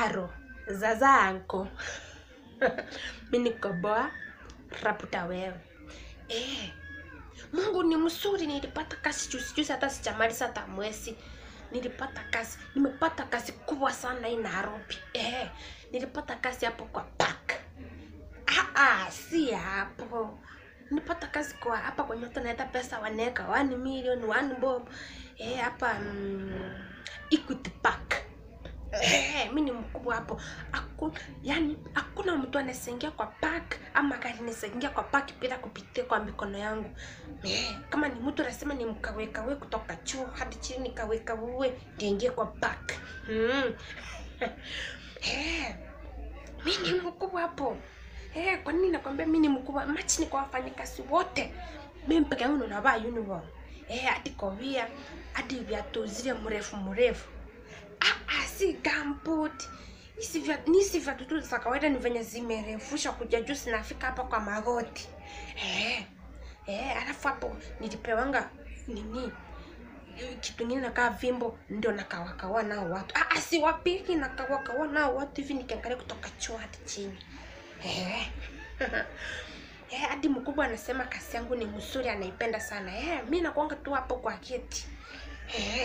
aro zaza anko mi nikoboa raputa wewe eh, mungu ni mzuri nilipata kazi juzi juzi hata sijamaliza hata mwezi nilipata kazi nimepata kazi kubwa sana hii nairobi eh, nilipata kazi hapo kwa park ah, ah, si hapo nilipata kazi kwa hapa kwenye watu naenda pesa wanaweka 1 million 1 bob eh, hapa mm, equity park Eh, mi ni mkubwa hapo Aku, yani hakuna mtu anasengia kwa park ama gari nasengia kwa park bila kupitia kwa mikono yangu eh, kama ni mtu anasema ni mkawekawe kutoka juu hadi chini nikawekawe ndiingie kwa park mm. eh, mi ni mkubwa hapo eh, kwa nini nakwambia mi ni mkubwa machi ni kwa wafanyakazi wote mi peke yangu ndo navaa uniform eh, hadi kofia hadi viatu zile mrefu mrefu ah, ah, si gambut nisi viatu tu za kawaida ni venye zimerefusha kuja juu zinafika hapa kwa magoti eh, eh, alafu hapo nilipewanga nini kitu ingine nakaa vimbo ndio nakawakawa nao watu ah, ah, siwapiki nakawakawa nao watu hivi nikiangalia kutoka juu hadi chini eh. Eh, hadi mkubwa anasema kazi yangu ni mzuri anaipenda sana eh, mi nakuanga tu hapo kwa kiti eh.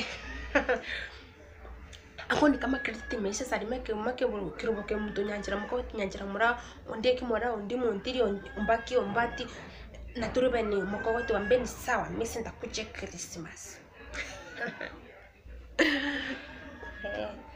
ako ni kama credit imeisha salime keumake kiruboke mtu nyanjira muko kinyanjira mura ondie kimora ondi montiri umbaki ombati na turube ni muko wote wambeni sawa misi ndakuja Christmas eh.